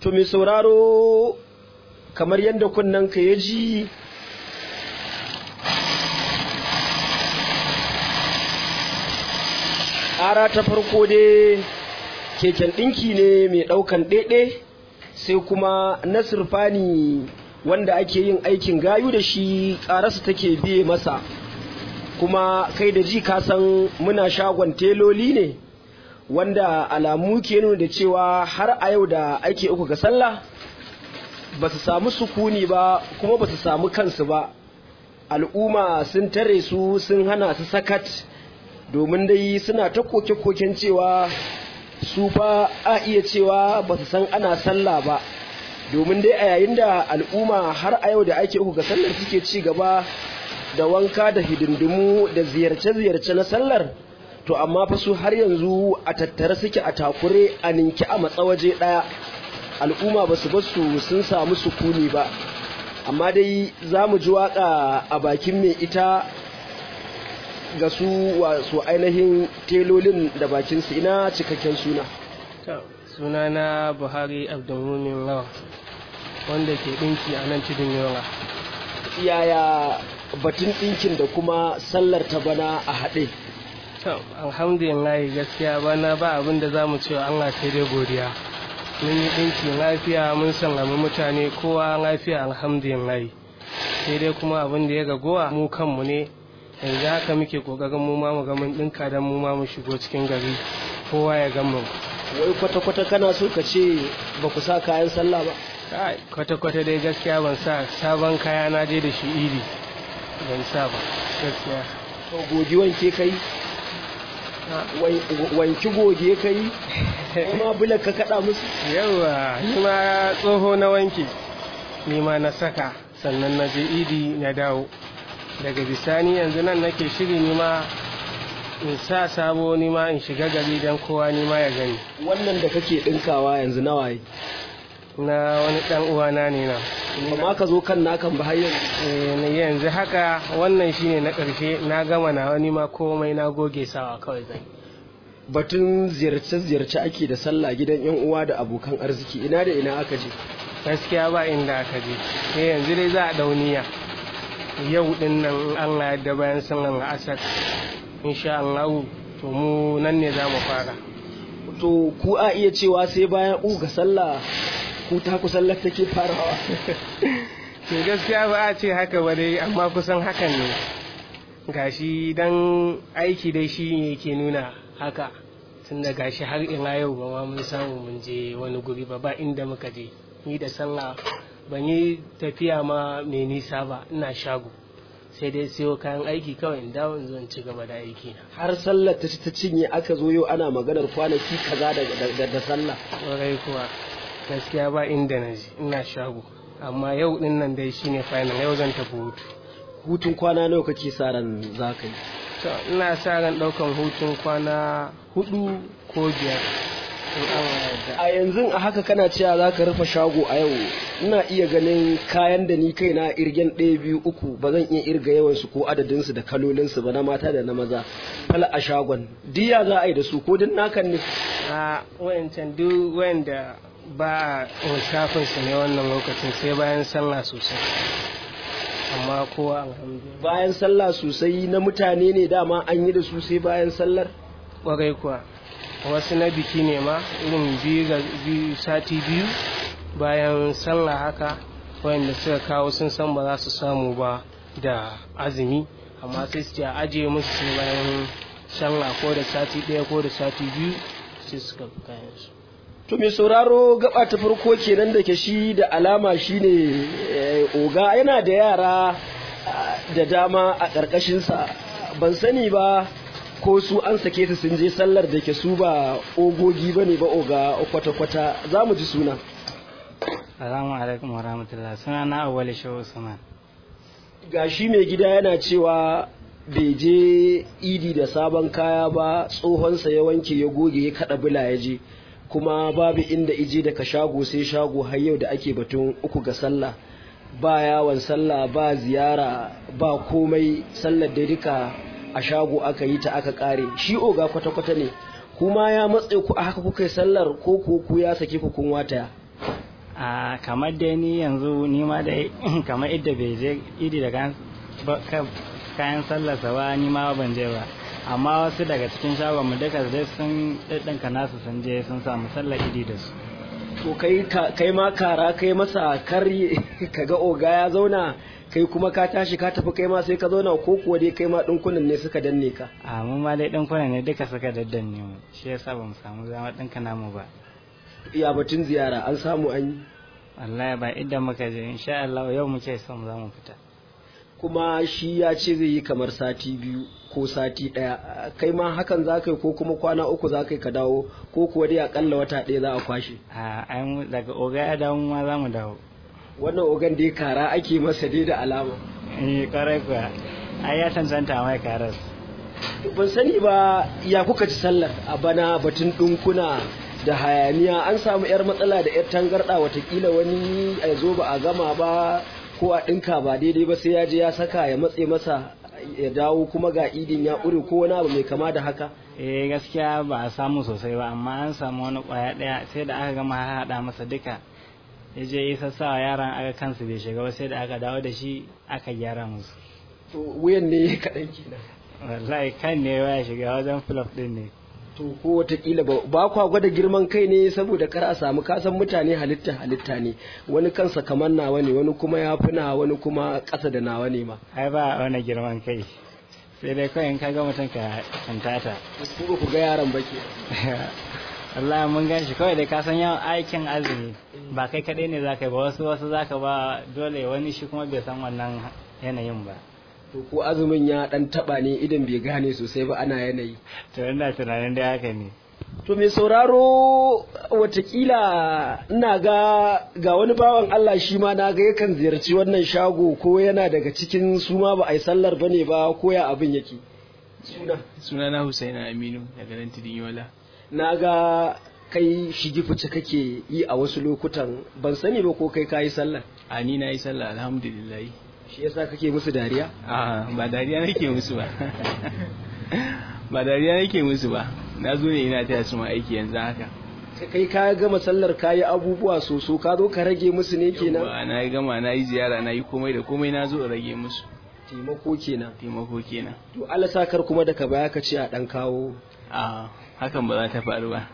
to mai sauraro kamar yadda ka ya ji ƙara ta farko dai keken ɗinki ne mai ɗaukan ɗaiɗe sai kuma na sirfani wanda ake yin aikin gayu da shi ƙararsa take biye masa kuma kai da ji kasan muna shagon teloli ne wanda alamu ke nuna da cewa har a yau da ake uku ga sallah ba su samu sukuni ba kuma ba su samu kansu ba al'umma sun tare su sun hana su sakat domin dai suna ta koke-koken cewa su fa a iya cewa ba su san ana sallah ba domin dai a yayin da al'umma har a yau da ake uku ga sallar suke ci gaba da wanka da hidindimu da ziyarce-ziyarce na sallar to amma fa su har yanzu a tattare suke a takure a ninki a matsawaje ɗaya al'umma ba su basu sun samu sukuni ba amma dai za mu ji waka a bakin mai ita ga su wasu ainihin telolin da bakinsu ina cikakken suna suna na buhari abdulmumin lawa wanda ke ɗinki a nan tudun yola yaya batun ɗinkin da kuma sallar ta bana a haɗe alhamdulillah gaskiya bana ba abin da za mu ce Allah sai dai godiya mun yi ɗinki lafiya mun sallami mutane kowa lafiya alhamdulillah sai dai kuma abin da ya gagowa mu kanmu ne yanzu haka muke kokarin mu ma mu ga mun ɗinka don mu ma mu shigo cikin gari kowa ya gan mu wai kwata-kwata kana so ka ce ba ku sa kayan sallah ba kwata-kwata dai gaskiya ban sa sabon kaya na je da shi idi ban sa ba gaskiya to gogi wanke kai wanki goge kai kuma bulan ka kada musu yawa ni ma tsoho na wanke ni ma na saka sannan na je idi na dawo daga bisani yanzu nan nake shiri ni ma in sa sabo ni ma in shiga gari don kowa ni ma ya gani wannan da kake dinkawa yanzu nawa yi na wani dan uwana ne na amma ka zo kan nakan ba har yanzu haka wannan shine na ƙarshe na gama na wani ma komai na goge sawa kawai zai batun ziyarce-ziyarce ake da sallah gidan yan uwa da abokan arziki ina da ina aka je gaskiya ba inda aka je sai yanzu dai za a dauniya yau din nan Allah yadda bayan sallan asar insha Allah to mu nan ne za mu fara to ku a iya cewa sai bayan uga sallah ku ta ku sallar take farawa to gaskiya ba a ce haka ba dai amma kusan hakan ne gashi dan aiki dai shi ne ke nuna haka tun da gashi har ina yau ba ma mun samu mun je wani guri ba ba inda muka je ni da sallah ban yi tafiya ma mai nisa ba ina shago sai dai siyo kayan aiki kawai in dawo in zo in ci gaba da aiki na har sallar ta ta cinye aka zo yau ana maganar kwanaki kaza da da sallah ƙwarai kuwa gaskiya ba inda na je ina shago amma yau din nan dai shine final yau zan tafi hutu hutun kwana nawa kake sa ran za ka yi to ina sa ran ɗaukan hutun kwana hudu ko biyar a yanzu a haka kana cewa za ka rufe shago a yau ina iya ganin kayan da ni kai na irgen ɗaya biyu uku ba zan iya irga yawansu ko adadinsu da kalolinsu ba na mata da na maza fala a shagon diya za a yi da su ko din nakan ne a wayancan duk wayanda ba a shafin su ne wannan lokacin sai bayan sallah sosai amma kowa alhamdulillah bayan sallah sosai na mutane ne dama an yi da su sai bayan sallar kwarai kuwa wasu na biki ne ma irin biyu sati biyu bayan sallah haka wayanda suka kawo sun san ba za su samu ba da azumi amma sai su ce a ajiye musu sai bayan sallah ko da sati ɗaya ko da sati biyu sai suka kayan su to mai sauraro gaba ta farko kenan da ke shi da alama shine oga yana da yara da dama a ƙarƙashinsa ban sani ba ko su an sake su sun je sallar da ke su ba ogogi ba ne ba oga kwata-kwata za mu ji suna Assalamu alaikum wa rahmatullah suna na awwali shehu Usman ga shi mai gida yana cewa bai je idi da sabon kaya ba tsohonsa ya wanke ya goge ya kada bula ya je kuma babu inda ije daga shago sai shago har yau da ake batun uku ga sallah ba yawon sallah ba ziyara ba komai sallar da duka a shago aka yi ta aka kare shi oga kwata-kwata ne kuma ya matse ku a haka kuka yi sallar ko ku ku ya sake ku kun wataya a kamar dai ni yanzu ni ma dai kamar idda bai je idi da kayan ba- ka- kayan sallarsa ba ni ma ban je ba amma wasu daga cikin shagon mu duka dai sun ɗinka nasu sun je sun samu sallar idi da su to kai ka- kai ma kara kai masa kar kaga oga ya zauna kai kuma ka tashi ka tafi kai ma sai ka zauna ko kuwa dai kai ma dinkunan ne suka danne ka a mu ma dai ɗinkuna ne duka suka daddanne mu shi yasa ba mu samu zama ɗinka namu ba iya batun ziyara an samu an yi wallahi ba idan muka je insha Allah yau muke son za mu fita kuma shi ya ce zai yi kamar sati biyu ko sati ɗaya kai ma hakan za ka yi ko kuma kwana uku za ka yi ka dawo ko kuwa dai akalla wata ɗaya za a kwashe a ai mu- daga oga ya dawo mu ma za mu dawo wannan ogan dai kara ake masa dai da alama eh kwarai kuwa ai ya cancanta mai karas ban sani ba ya kuka ci sallar a bana batun ɗinkuna da hayaniya an samu 'yar matsala da 'yar tangarɗa watakila wani a zo ba a gama ba ko a ɗinka ba daidai ba sai ya je ya saka ya matse masa ya dawo kuma ga idin ya ƙure ko wani abu mai kama da haka eh gaskiya ba a samu sosai ba amma an samu wani kwaya daya sai da aka gama haɗa masa duka ya je ya sassawa yaran aka kansu bai shiga ba sai da aka dawo da shi aka gyara musu to wuyan ne kaɗan kenan wallahi kan ne ya shiga wajen flop din ne to ko watakila ba ba kwa gwada girman kai ne saboda kar a samu kasan mutane halitta halitta ne wani kansa kamar nawa ne wani kuma ya fi nawa wani kuma ƙasa da nawa ne ma ai ba wani girman kai sai dai kawai in ka ga mutum ka kantata ku ba ku ga yaran ba ke wallahi mun gan shi kawai da ka san yawan aikin azumi ba kai kaɗai ne za ka yi ba wasu wasu za ka ba dole wani shi kuma bai san wannan yanayin ba to ko azumin ya dan taba ne idan bai gane sosai ba ana yanayi to ina tunanin dai haka ne to mai sauraro watakila ina ga ga wani bawan Allah shi ma na ga yakan ziyarci wannan shago ko yana daga cikin su ma ba a yi sallar bane ba ko ya abin yake suna sunana Husaina Aminu daga nan Tidin Yola. na ga kai shigi fice kake yi a wasu lokutan ban sani ba ko kai kayi sallar A ni na yi sallah alhamdulillah. shi yasa kake musu dariya A ba dariya nake musu ba. ba dariya nake musu ba. Na zo ne ina taya su ma aiki yanzu haka. kai ka gama sallar kayi abubuwa soso ka zo ka rage musu ne kenan Yawwa, na yi gama na yi ziyara na yi komai da komai na zo in rage musu. taimako kenan Taimako kenan. to Allah sakar kuma daga baya ka ce a dan kawo A hakan ba za ta faru ba.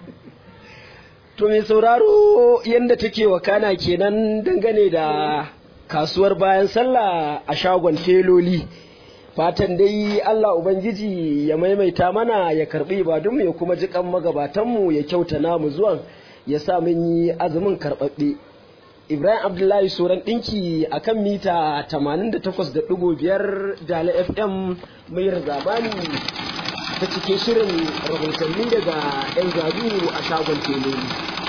to mai sauraro yanda take wakana kenan dangane da kasuwar bayan sallah a shagon teloli fatan dai Allah ubangiji ya maimaita mana ya karbi ibadunmu ya kuma ji kan magabatanmu ya kyauta namu zuwan ya sa mun yi azumin karɓaɓɓe Ibrahim Abdullahi Soran ɗinki a kan mita 88.5 Dala FM mai zamani ta cikin shirin rahotanni daga 'yan zazu a shagon teloli.